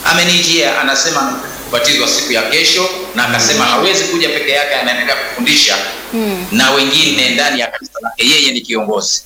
amenijia anasema kubatizwa siku ya kesho na akasema hawezi kuja peke yake anaendelea kufundisha Mm. na wengine ndani ya kanisa lake yeye ni kiongozi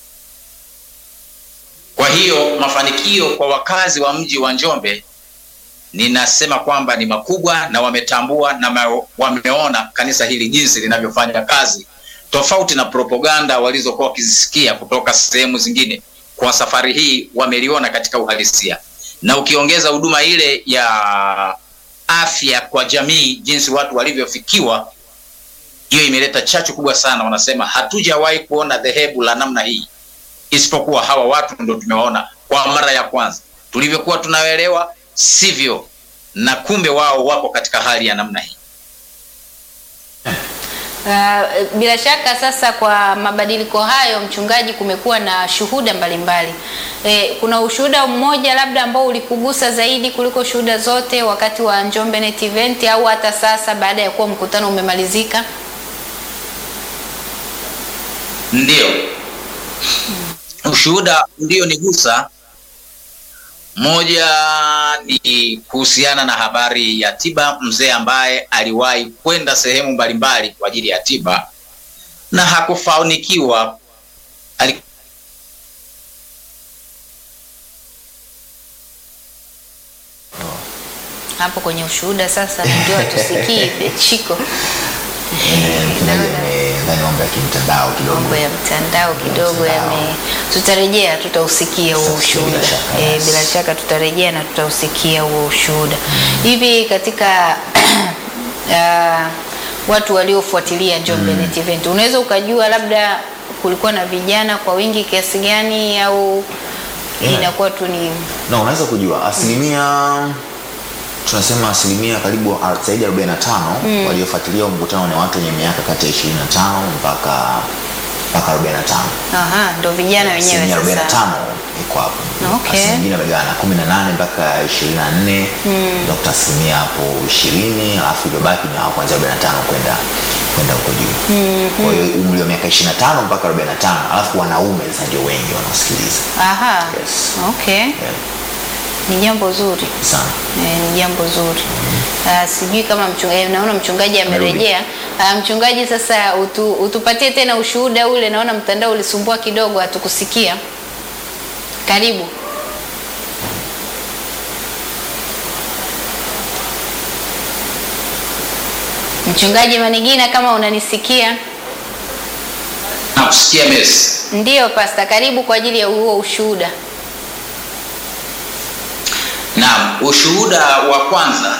kwa hiyo mafanikio kwa wakazi wa mji wa njombe ninasema kwamba ni makubwa na wametambua na ma- wameona kanisa hili jinsi linavyofanya kazi tofauti na propaganda walizokuwa wakizisikia kutoka sehemu zingine kwa safari hii wameliona katika uhalisia na ukiongeza huduma ile ya afya kwa jamii jinsi watu walivyofikiwa hiyo imeleta chachu kubwa sana wanasema hatujawahi kuona dhehebu la namna hii isipokuwa hawa watu ndo tumewaona kwa mara ya kwanza tulivyokuwa tunaelewa sivyo na kumbe wao wako katika hali ya namna hii Uh, bila shaka sasa kwa mabadiliko hayo mchungaji, kumekuwa na shuhuda mbalimbali e, kuna ushuhuda mmoja labda ambao ulikugusa zaidi kuliko shuhuda zote wakati wa Njombe Net Event au hata sasa baada ya kuwa mkutano umemalizika? ndio ushuhuda ndio nigusa moja ni kuhusiana na habari ya tiba mzee ambaye aliwahi kwenda sehemu mbalimbali kwa ajili ya tiba na hakufanikiwa Ali- Hapo kwenye ushuhuda sasa ndio tusikie Chiko. mchungaji amedhani mambo ya kimtandao kidogo mambo ya mtandao kidogo yame, tutarejea tutausikia huo Bila ushuhuda shaka, e, yes. bila shaka tutarejea na tutausikia huo ushuhuda hivi katika uh, watu waliofuatilia Njombe Net Event unaweza ukajua labda kulikuwa na vijana kwa wingi kiasi gani au Yeah. inakuwa tu ni na unaweza kujua asilimia tunasema asilimia karibu al- zaidi ya 45 waliofuatilia huu mkutano ni watu wenye miaka kati ya 25 mpaka mpaka 45 aha, ndo vijana wenyewe asilimia 45 sasa iko hapo Okay. Asilimia nyingine amegawana 18 mpaka 24 Dr. asilimia hapo 20 alafu iliyobaki ni hao kuanzia 45 kwenda kwenda huko juu kwa hiyo umri wa miaka 25 mpaka 45 alafu wanaume sasa ndio wengi wanaosikiliza aha, Yes. okay, yeah. ni jambo zuri sana Eh, ni jambo zuri. Uh, sijui kama mchungaji, naona mchungaji amerejea. Uh, mchungaji, sasa utu, utupatie tena ushuhuda ule, naona mtandao ulisumbua kidogo, hatukusikia. Karibu. Mchungaji Manigina, kama unanisikia? nakusikia mesi Ndiyo pasta, karibu kwa ajili ya huo ushuhuda. Naam, ushuhuda wa kwanza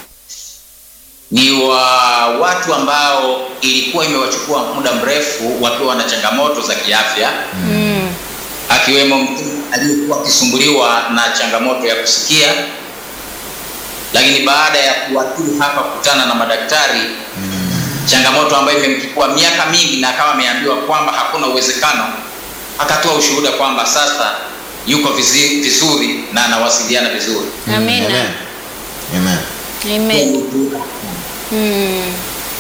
ni wa watu ambao ilikuwa imewachukua muda mrefu wakiwa na changamoto za kiafya Mm. akiwemo mtu aliyekuwa akisumbuliwa na changamoto ya kusikia, lakini baada ya kuwaturu hapa kukutana na madaktari changamoto ambayo imemchukua miaka mingi na akawa ameambiwa kwamba hakuna uwezekano, akatoa ushuhuda kwamba sasa yuko vizi- vizuri na anawasiliana vizuri. Amina. Amen. Amen. Amen. Mm.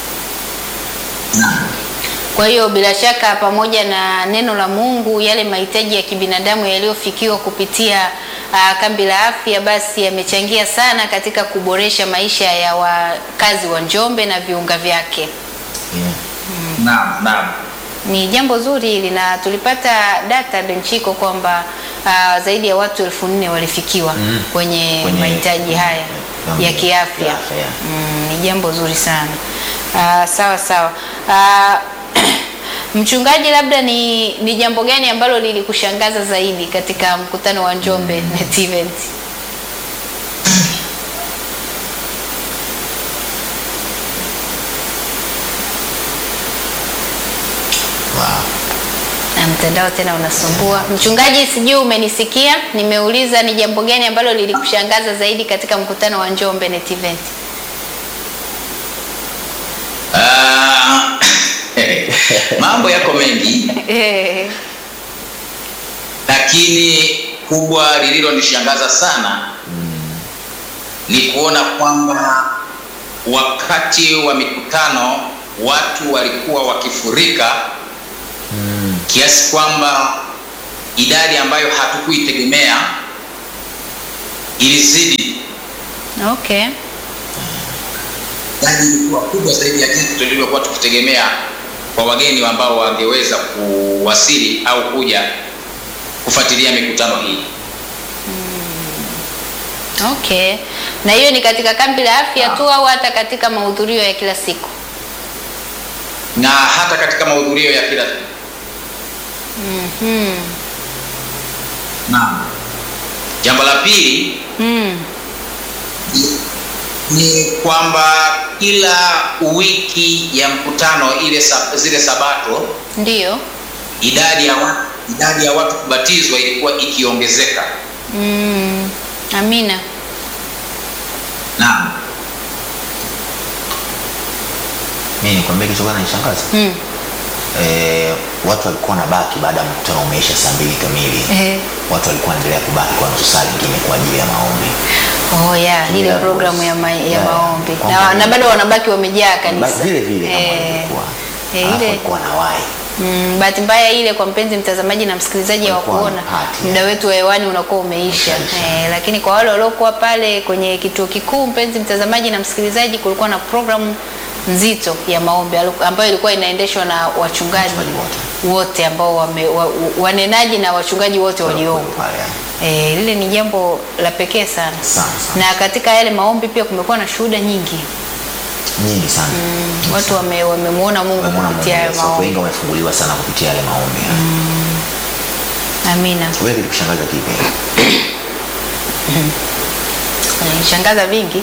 Kwa hiyo bila shaka pamoja na neno la Mungu, yale mahitaji ya kibinadamu yaliyofikiwa kupitia uh, kambi la afya basi yamechangia sana katika kuboresha maisha ya wakazi wa Njombe na viunga vyake. Yeah. Naam, naam. Ni jambo zuri hili na tulipata data Benchiko kwamba uh, zaidi ya watu elfu nne walifikiwa Mm. kwenye, Kwenye- mahitaji haya Mambo ya ya kiafya. kiafya, yeah. Mm, ni jambo zuri sana. Uh, sawa sawa. Uh, mchungaji, labda ni, ni jambo gani ambalo lilikushangaza zaidi katika mkutano wa Njombe Net Event? Wow. Na mtandao tena unasumbua. Mchungaji, sijui umenisikia? Nimeuliza ni jambo gani ambalo lilikushangaza zaidi katika mkutano wa Njombe Net Event? Ah, mambo yako mengi Eh, lakini kubwa lililonishangaza sana ni kuona kwamba wakati wa mikutano watu walikuwa wakifurika kiasi kwamba idadi ambayo hatukuitegemea ilizidi Okay. Idadi ilikuwa kubwa zaidi ya jinsi tulivyokuwa tukitegemea kwa wageni ambao wangeweza kuwasili au kuja kufuatilia mikutano hii. Okay. Na hiyo ni katika kambi la afya tu au hata katika mahudhurio ya kila siku? na hata katika mahudhurio ya kila Mhm. Naam. Jambo la pili Mm. ni kwamba kila wiki ya mkutano ile sa, zile sabato Ndio. idadi ya watu, idadi ya watu kubatizwa ilikuwa ikiongezeka. Mm. Amina. Naam. Mimi nikwambia kitu gani nishangaza? Mm. Eh, watu walikuwa wanabaki baada ya mkutano umeisha saa mbili kamili. Eh. Watu walikuwa wanaendelea kubaki kwa nusu saa nyingine kwa ajili ya maombi. Oh yeah, ile Yeah, programu ya, ma, ya yeah. maombi na, Kwamba- na bado wanabaki wamejaa Ba- kanisa Vile vile kama Eh, walivyokuwa. eh, Alafu ile walikuwa wanawahi. Mm, bahati mbaya ile kwa mpenzi mtazamaji na msikilizaji wa Walikuwa kuona wanapati, muda wetu wa hewani unakuwa umeisha Umeshaisha. eh, lakini kwa wale waliokuwa pale kwenye kituo kikuu, mpenzi mtazamaji na msikilizaji, kulikuwa na programu nzito ya maombi alu- ambayo ilikuwa inaendeshwa na wachungaji Wachungaji wote ambao wame, wa, wanenaji na wachungaji wote waliopo. Pale, Eh, lile ni jambo la pekee sana. Sana, sana. Na katika yale maombi pia kumekuwa na shuhuda nyingi, Nyingi sana. watu wame- wamemuona Mungu Wamemwona kupitia Mungu. hayo Yes, Watu maombi. wengi wamefunguliwa sana kupitia yale maombi. Amina. Wewe kitu kushangaza kipi? Shangaza vingi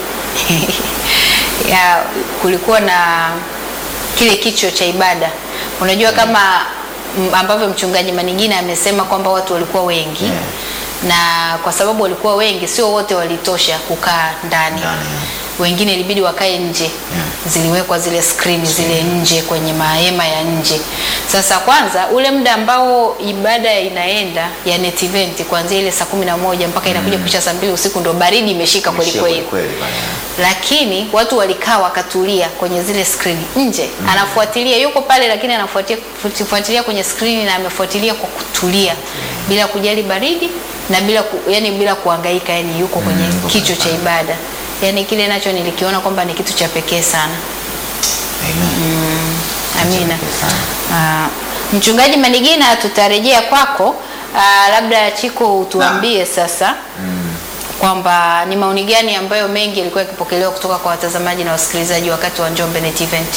ya kulikuwa na kile kicho cha ibada. Unajua kama m- ambavyo mchungaji Maningina amesema kwamba watu walikuwa wengi Yeah. na kwa sababu walikuwa wengi, sio wote walitosha kukaa ndani Ndani, wengine ilibidi wakae nje ziliwekwa zile skrini zile nje kwenye mahema ya nje. Sasa kwanza ule muda ambao ibada inaenda ya net event kuanzia ile saa kumi na moja mpaka inakuja kuisha saa mbili usiku ndo baridi imeshika kweli Ishia kweli kweli pale. lakini watu walikaa wakatulia kwenye zile skrini nje anafuatilia yuko pale lakini anafuatia kufuatilia kwenye skrini na amefuatilia kwa kutulia bila kujali baridi na bila ku, yani bila kuhangaika yani yuko kwenye yuko kicho pale cha ibada yani kile nacho nilikiona kwamba ni kitu cha pekee sana Amen. amina Asante sana. Ah, mchungaji manigina tutarejea kwako Ah, labda chiko utuambie sasa kwamba ni maoni gani ambayo mengi yalikuwa yakipokelewa kutoka kwa watazamaji na wasikilizaji wakati wa Njombe Net Event.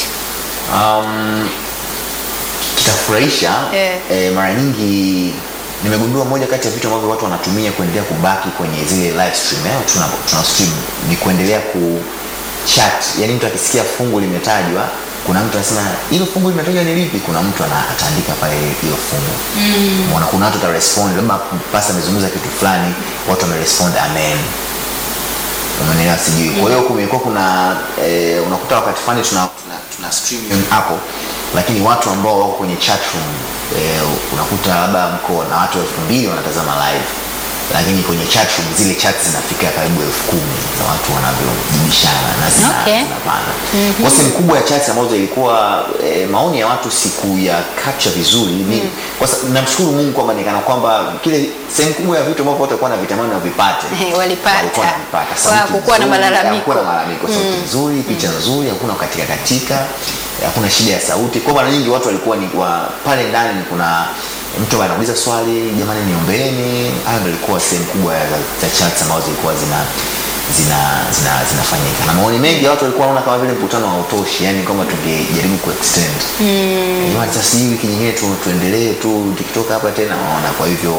Um, kitafurahisha Eh. eh, mara nyingi nimegundua moja kati ya vitu ambavyo watu wanatumia kuendelea kubaki kwenye zile live stream eh, tuna, tuna stream ni kuendelea ku chat yani mtu akisikia fungu limetajwa kuna mtu anasema hilo fungu limetajwa ni lipi kuna mtu ana- ataandika pale hilo fungu mm. kuna watu watarespond labda pasta amezungumza kitu fulani watu wamerespond amen umeelewa sijui kwa hiyo kumekuwa kuna eh, unakuta wakati fulani tuna, tuna, tuna stream hapo lakini watu ambao wako kwenye chat room eh, unakuta labda mko na watu elfu mbili wanatazama live lakini kwenye chat room zile chat zinafika karibu elfu kumi za watu wanavyojibishana na zina, Okay. zinapanda mm-hmm. kwa sehemu kubwa ya chat ambazo ilikuwa eh, maoni ya watu siku ya capture vizuri ni kwa sa- namshukuru Mungu kwamba nikana kwamba kile sehemu kubwa ya vitu ambavyo watu walikuwa na vitamani wavipate Walipata. walikuwa wanavipata. Kwa Sauti hakukuwa na nzuri, malalamiko. hakukuwa na malalamiko sauti nzuri picha nzuri hakuna katika katika hakuna shida ya sauti kwa mara nyingi watu walikuwa ni wa, pale ndani ni kuna mtu anauliza swali jamani niombeeni hayo ndio ilikuwa sehemu kubwa ya za chats ambazo zilikuwa zina zina zina zinafanyika na maoni mengi ya watu walikuwa wanaona kama vile mkutano hautoshi yani kwamba tungejaribu kuextend mm. sasa hii wiki nyingine tu, tuendelee tu tukitoka hapa tena waona kwa hivyo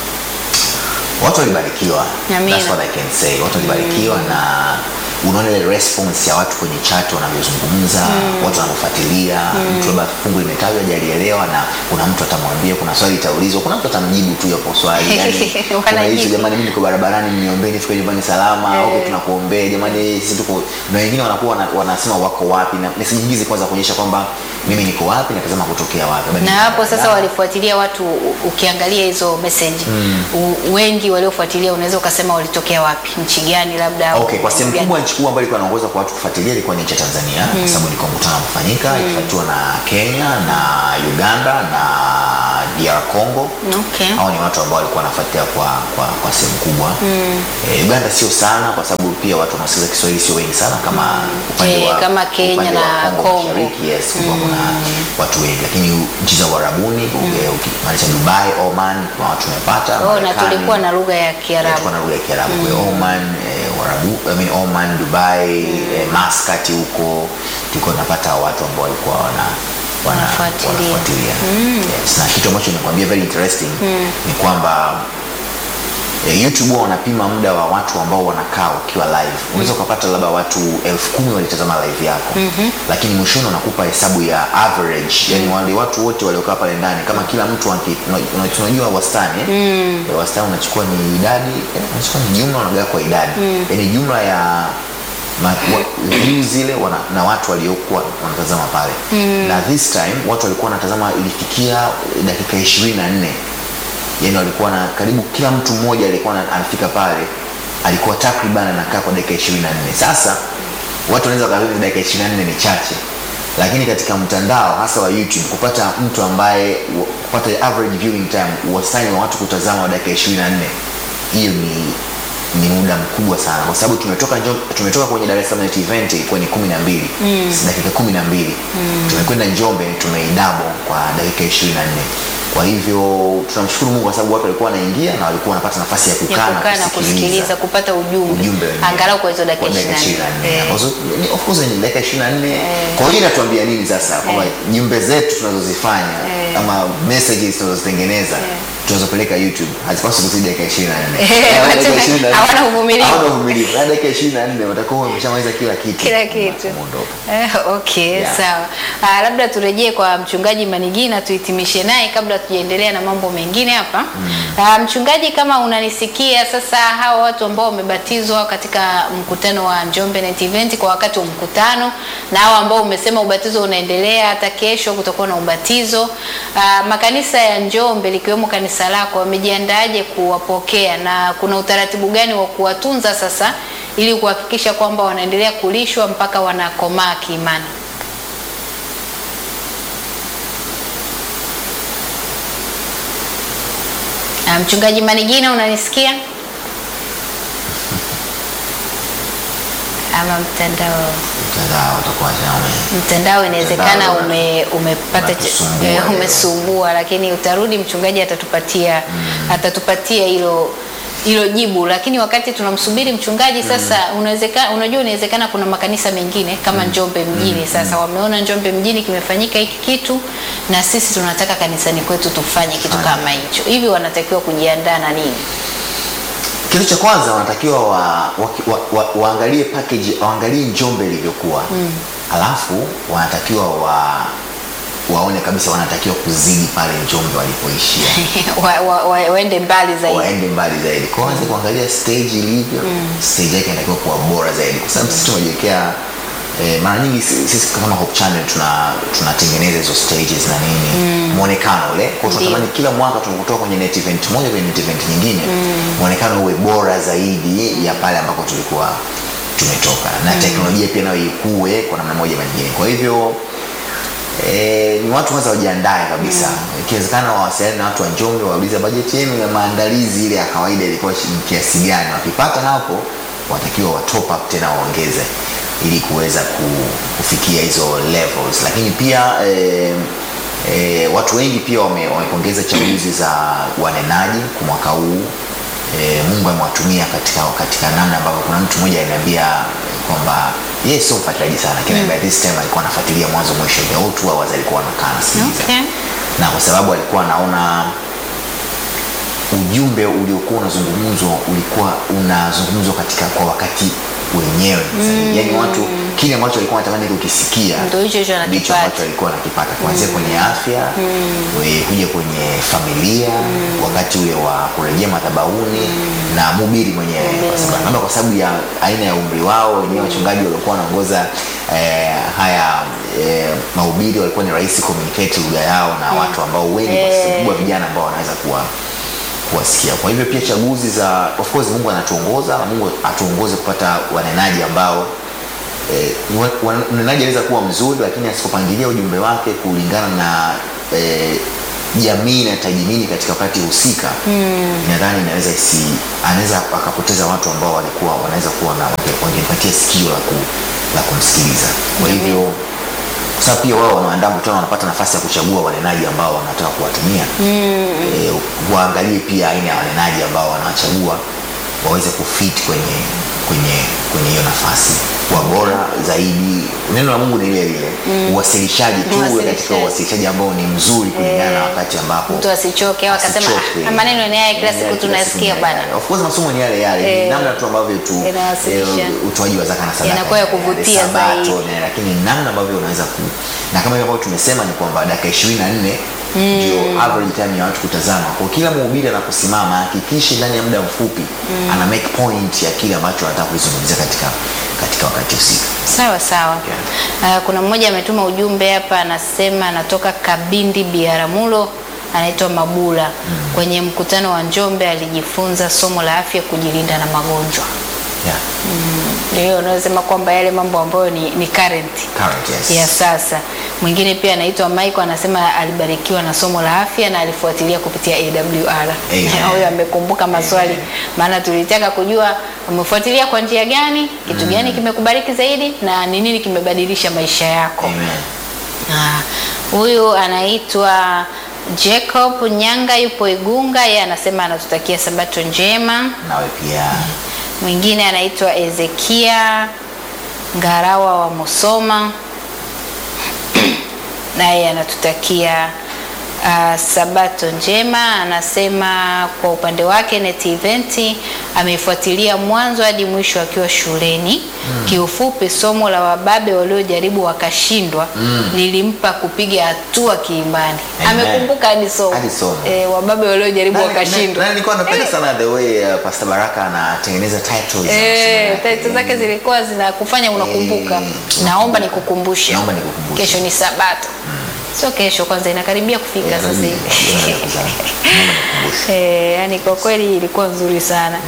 watu walibarikiwa Amina. That's what I can say watu walibarikiwa na unaona ile response ya watu kwenye chat wanavyozungumza watu wanavyofuatilia mtu labda fungu limetajwa hajalielewa na kuna mtu atamwambia kuna swali itaulizwa kuna mtu atamjibu tu hapo swali yani kuna Wanajibu. hizo jamani mimi niko barabarani mniombee nifike nyumbani salama Eh. okay tunakuombea jamani sisi tuko na wengine wanakuwa wana, wanasema wako wapi na message hizi kwanza kuonyesha kwamba mimi niko wapi natazama kutokea wapi Labda na niko hapo sasa Dar. walifuatilia watu u- ukiangalia hizo message u- wengi waliofuatilia unaweza ukasema walitokea wapi nchi gani labda au Okay, kwa sehemu gani? kubwa nchi kubwa ambayo ilikuwa inaongoza kwa watu kufuatilia ilikuwa ni nchi ya Tanzania kwa sababu ilikuwa mkutano kufanyika ikifuatiwa na Kenya na Uganda na DR Congo. okay. Hao ni watu ambao walikuwa wanafuatilia kwa, kwa, kwa sehemu kubwa eh, Uganda sio sana kwa sababu pia watu wanaosikiza Kiswahili sio wengi sana kama upande Eh, wa kama Kenya upande wa na Congo Congo. Mashariki, yes, kulikuwa kuna watu wengi, lakini nchi za Uarabuni uki- ukimaanisha Dubai, Oman kuna watu wamepata Oh, na Marekani, tulikuwa na lugha ya tulikuwa Kiarabu na lugha ya Kiarabu kwa hiyo Oman eh, Warabu, I mean Oman, Dubai, eh, Muscat huko tulikuwa tunapata watu ambao walikuwa wana wana- Wanafuatilia. wanafuatilia. Yes, na kitu ambacho nikwambia very interesting ni kwamba eh, YouTube huwa wanapima muda wa watu ambao wanakaa ukiwa live. Unaweza ukapata labda watu elfu kumi walitazama live yako lakini mwishoni wanakupa hesabu ya average, yani wale watu wote waliokaa pale ndani, kama kila mtu anki- una- una- tunajua wastani eh? Eh, wastani unachukua ni idadi eh, unachukua ni jumla unagawa kwa idadi yani jumla ya ma, wa, views zile wana, na watu waliokuwa wanatazama pale na this time watu walikuwa wanatazama ilifikia dakika ishirini na nne yani walikuwa na karibu kila mtu mmoja alikuwa ana- anafika pale alikuwa takriban anakaa kwa dakika ishirini na nne sasa watu wanaweza wakafikiri dakika ishirini na nne ni chache lakini katika mtandao hasa wa youtube kupata mtu ambaye wa- kupata average viewing time wastani wa watu kutazama wa dakika ishirini na nne hiyo ni ni muda mkubwa sana kwa sababu tumetoka Njom- tumetoka kwenye Dar es Salaam Net event ilikuwa ni kumi na mbili dakika kumi na mbili tumekwenda Njombe tumeidabo kwa dakika ishirini na nne kwa hivyo tunamshukuru Mungu kwa sababu watu walikuwa wanaingia na walikuwa wanapata nafasi ya ya kukaa kukaa na kusikiliza kupata ujumbe, ujumbe wenyewe. angalau kwa hizo dakika Kwa dakika 24 24. Eh. Ambazo, ni- of course ni dakika 24 kwa hiyo inatuambia nini sasa kwamba jumbe zetu tunazozifanya ama messages tunazozitengeneza tunazopeleka YouTube hazipaswi kuzidi dakika 24 Eh, Yaani watu dakika 24 hawana uvumilivu. hawana uvumilivu Yaani dakika 24 watakuwa wameshamaliza kila kitu kila kitu Wameondoka. eh, okay Yeah. sawa ah, labda turejee kwa mchungaji manigina tuhitimishe naye kabla tujaendelea na mambo mengine hapa ah, mchungaji kama unanisikia sasa hawa watu ambao wamebatizwa katika mkutano wa Njombe Net Event kwa wakati wa mkutano na hawa ambao umesema ubatizo unaendelea hata kesho kutakuwa na ubatizo ah, makanisa ya Njombe likiwemo kanisa lako wamejiandaaje kuwapokea na kuna utaratibu gani wa kuwatunza sasa ili kuhakikisha kwamba wanaendelea kulishwa mpaka wanakomaa kiimani. Ah, Mchungaji Manigina unanisikia? Ama mtandao Mtandao utakuwa tena ume- mtandao inawezekana Mtandao ume, umepata ch- unatusumbua eh, leo. umesumbua, lakini utarudi, mchungaji atatupatia atatupatia hilo hilo jibu. Lakini wakati tunamsubiri mchungaji sasa, unawezekana unajua, inawezekana kuna makanisa mengine kama Njombe mjini sasa wameona Njombe mjini kimefanyika hiki kitu, na sisi tunataka kanisani kwetu tufanye kitu kama hicho. Hivi wanatakiwa kujiandaa na nini? kitu cha kwanza wanatakiwa wa, wa, wa, wa, waangalie package waangalie njombe ilivyokuwa mm. alafu wanatakiwa wa waone kabisa wanatakiwa kuzidi pale njombe walipoishia wa, wa, wa, waende mbali zaidi. waende mbali zaidi kwa waanze kuangalia stage ilivyo stage yake inatakiwa kuwa bora zaidi kwa sababu sisi tumejiwekea eh, mara nyingi si- sisi kama Hope Channel tuna tunatengeneza hizo stages na nini muonekano ule kwa hiyo tunatamani kila mwaka tunakutoka kwenye net event moja kwenye net event nyingine muonekano uwe bora zaidi ya pale ambako tulikuwa tumetoka na teknolojia pia nayo ikue kwa namna moja ama nyingine kwa hivyo Eh, ni watu kwanza wajiandae kabisa ikiwezekana wawasiliane na watu wa Njombe waulize bajeti yenu ya maandalizi ile ya kawaida ilikuwa shi- kiasi gani wakipata hapo watakiwa wa top up tena waongeze ili kuweza ku- kufikia hizo levels lakini pia eh, eh, watu wengi pia wame- wamepongeza chaguzi za wanenaji kwa mwaka huu e, Mungu amewatumia katika katika namna ambavyo kuna mtu mmoja aliniambia kwamba yeye sio mfuatiliaji sana lakini by this time alikuwa anafuatilia mwanzo mwisho the whole two hours alikuwa anakaa anasikiliza Okay. na kwa sababu alikuwa anaona ujumbe uliokuwa unazungumzwa ulikuwa unazungumzwa katika kwa wakati wenyewe yaani watu kile ambacho walikuwa wanatamani kukisikia Ndio hicho hicho ndicho anakipata. ambacho walikuwa wanakipata kuanzia kwenye afya we- kuja kwenye familia wakati ule wa kurejea madhabahuni na mhubiri mwenyewe kwa sababu labda kwa sababu ya aina ya umri wao wenyewe wachungaji waliokuwa wanaongoza eh, haya eh, mahubiri walikuwa ni rahisi communicate lugha yao na watu ambao wengi kwa sehemu kubwa vijana ambao wanaweza kuwa kuwasikia. Kwa hivyo pia chaguzi za of course Mungu anatuongoza na Mungu atuongoze kupata wanenaji ambao eh, wa- wa- mnenaji anaweza kuwa mzuri lakini asipopangilia ujumbe wake kulingana na eh, jamii inahitaji nini katika wakati husika nadhani inaweza isi anaweza akapoteza watu ambao walikuwa wanaweza kuwa na wange- wangempatia sikio la, ku, la kumsikiliza kwa hivyo kwa sababu pia wao wanaandaa mkutano wanapata nafasi ya kuchagua wanenaji ambao wanataka kuwatumia e, waangalie pia aina ya wanenaji ambao wanawachagua waweze kufit kwenye kwenye kwenye hiyo nafasi kuwa bora zaidi neno la mungu ni ile ile uwasilishaji tu uwe katika Uwasilishaji. uwasilishaji ambao ni mzuri kulingana na wakati ambapo mtu asichoke au akasema asichoke. "Ah, maneno ni haya kila Ni siku yale tunasikia siku bana ni yale. Of course masomo ni yale yale Eh, ni namna tu ambavyo tu inawasilisha. eh, utoaji wa zaka na sadaka Inakuwa ya ni yale, kuvutia Sabato, zaidi. ni- lakini namna ambavyo unaweza ku na kama hivyo ambavyo tumesema ni kwamba dakika ishirini na nne ndio average time ya watu kutazama kwa kila mhubiri anaposimama hakikishe ndani ya muda mfupi ana make point ya kile ambacho anataka kuzungumzia katika katika wakati husika sawa sawa uh, kuna mmoja ametuma ujumbe hapa anasema anatoka kabindi biaramulo anaitwa mabula kwenye mkutano wa njombe alijifunza somo la afya kujilinda na magonjwa yeah. ndio unasema kwamba yale mambo ambayo ni, ni current Current, yes. ya sasa mwingine pia anaitwa Michael anasema alibarikiwa na somo la afya na alifuatilia kupitia AWR Amen. huyo amekumbuka maswali Amen. maana tulitaka kujua umefuatilia kwa njia gani kitu gani kimekubariki zaidi na ni nini kimebadilisha maisha yako Amen. Ah, huyu anaitwa Jacob Nyanga yupo Igunga yeye anasema anatutakia sabato njema nawe pia mwingine anaitwa Ezekia Ngarawa wa Musoma, naye anatutakia uh, sabato njema. Anasema kwa upande wake Net Event ameifuatilia mwanzo hadi mwisho akiwa shuleni. Kiufupi, somo la wababe waliojaribu wakashindwa lilimpa kupiga hatua kiimani. Amen. Amekumbuka hadi somo Hadi somo. eh, wababe waliojaribu Nani- wakashindwa. nani- nilikuwa napenda sana the way uh, Pastor Baraka anatengeneza titles za masomo Eh, yake. title zake zilikuwa zinakufanya unakumbuka. Eh, Naomba nikukumbushe. Naomba nikukumbushe. Kesho ni Sabato. Sio kesho kwanza inakaribia kufika Eh, sasa hivi. naomba nikukumbushe. Naomba nikukumbushe. Eh, yani kwa kweli ilikuwa nzuri sana.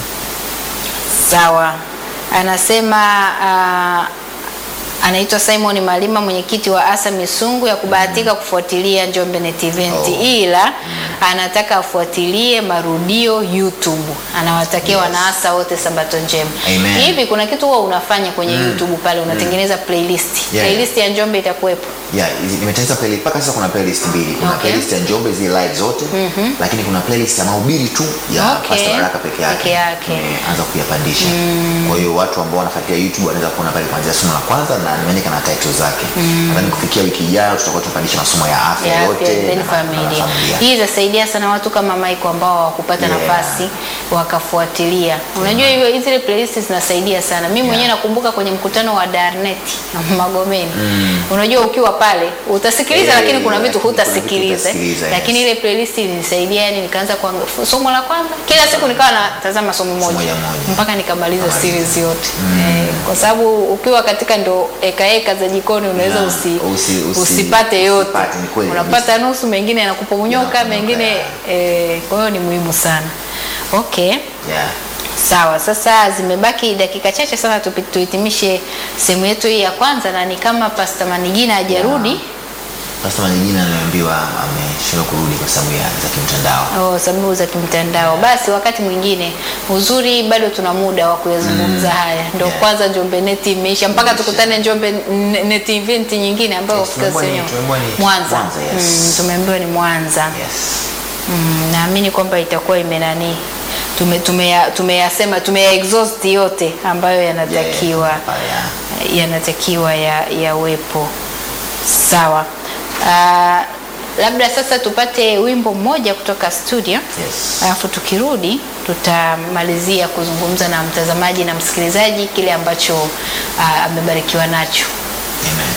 Sawa. Anasema uh, anaitwa Simon Malima mwenyekiti wa ASA Misungu ya kubahatika kufuatilia Njombe Net Event Oh. ila anataka afuatilie marudio YouTube. Anawatakia Yes. wanaasa wote sabato njema. Amen. Hivi kuna kitu huwa unafanya kwenye YouTube pale unatengeneza playlist. Yeah. Playlist ya Njombe itakuwepo. Yeah, hizi- nimetengeneza playlist mpaka sasa kuna playlist mbili. Kuna Okay. playlist ya Njombe zile live zote, lakini kuna playlist ya mahubiri tu ya Okay. Pastor Baraka peke yake. Peke yake. Nimeanza kuyapandisha. Kwa hiyo watu ambao wanafuatilia YouTube wanaweza kuona pale kuanzia somo la kwanza na nimeandika na title zake. Nadhani kufikia wiki ijayo tutakuwa tunapandisha masomo ya afya ya yote afya, then na- na familia. familia. Hii itasaidia sana watu kama Michael ambao hawakupata Yeah. nafasi wakafuatilia. Unajua hiyo zile playlist zinasaidia sana. Mimi mwenyewe nakumbuka kwenye mkutano wa Darnet Magomeni. Unajua ukiwa pale utasikiliza, Yeah, lakini kuna yeah, vitu lakini kuna vitu hutasikiliza. hutasikiliza, yes. Lakini ile playlist ilinisaidia, yani nikaanza kwa somo la kwanza, kila siku nikawa natazama somo moja moja moja. mpaka nikamaliza Kamaliza. series yote. Eh, kwa sababu ukiwa katika ndo eka eka za jikoni unaweza Yeah, usi, usi- usi- usipate yote usipate, ni kweli unapata nusu, mengine yanakuponyoka, Yanakuponyoka, mengine yeah. eh, kwa hiyo ni muhimu sana. Okay, Yeah. sawa. Sasa zimebaki dakika chache sana tupi- tuhitimishe sehemu yetu hii ya kwanza, na ni kama Pastor Manigina hajarudi Pastor Manigina anaambiwa ameshindwa kurudi kwa sababu ya za kimtandao. Oh, sababu za kimtandao. Basi wakati mwingine uzuri bado tuna muda wa kuyazungumza haya. Ndio Yeah. kwanza Njombe Net imeisha mpaka Imeisha. tukutane Njombe N- Net event nyingine ambayo Yes, of course tumeambiwa ni- yenyewe- tumeambiwa ni Mwanza. Mwanza, yes. Mm, tumeambiwa ni Mwanza. Yes. Mm, naamini kwamba itakuwa imenani tume tumeya- tumeyasema tumeya exhaust yote ambayo yanatakiwa Yeah. yanatakiwa ya yawepo sawa. Uh, Labda sasa tupate wimbo mmoja kutoka studio. Yes. Alafu tukirudi tutamalizia kuzungumza na mtazamaji na msikilizaji kile ambacho ah, amebarikiwa nacho. Amen.